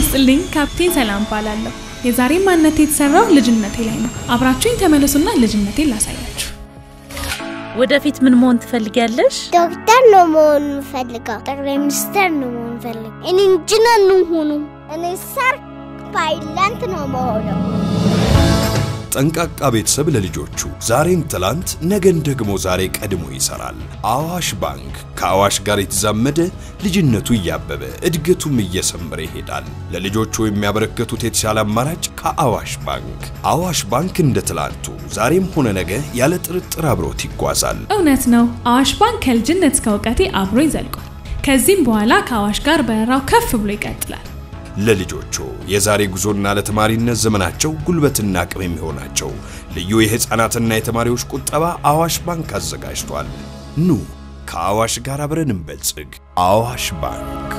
ይስጥልኝ። ካፕቴን ሰላም እባላለሁ። የዛሬ ማንነቴ የተሰራው ልጅነቴ ላይ ነው። አብራችሁኝ ተመለሱና ልጅነቴን ላሳያችሁ። ወደፊት ምን መሆን ትፈልጊያለሽ? ዶክተር ነው መሆን የምፈልገው። ጠቅላይ ሚኒስትር ነው መሆን ፈልገው። እኔ ኢንጂነር ነው ሆኑ። እኔ ሰር ፓይለት ነው መሆነው። ጠንቃቃ ቤተሰብ ለልጆቹ ዛሬን ትላንት ነገን ደግሞ ዛሬ ቀድሞ ይሰራል። አዋሽ ባንክ ከአዋሽ ጋር የተዛመደ ልጅነቱ እያበበ እድገቱም እየሰመረ ይሄዳል። ለልጆቹ የሚያበረከቱት የተሻለ አማራጭ ከአዋሽ ባንክ። አዋሽ ባንክ እንደ ትላንቱ ዛሬም ሆነ ነገ ያለ ጥርጥር አብሮት ይጓዛል። እውነት ነው። አዋሽ ባንክ ከልጅነት እስከ እውቀቴ አብሮ ይዘልቋል። ከዚህም በኋላ ከአዋሽ ጋር በረራው ከፍ ብሎ ይቀጥላል። ለልጆቹ የዛሬ ጉዞና ለተማሪነት ዘመናቸው ጉልበትና አቅም የሚሆናቸው ልዩ የሕፃናትና የተማሪዎች ቁጠባ አዋሽ ባንክ አዘጋጅቷል። ኑ ከአዋሽ ጋር አብረን እንበልጽግ። አዋሽ ባንክ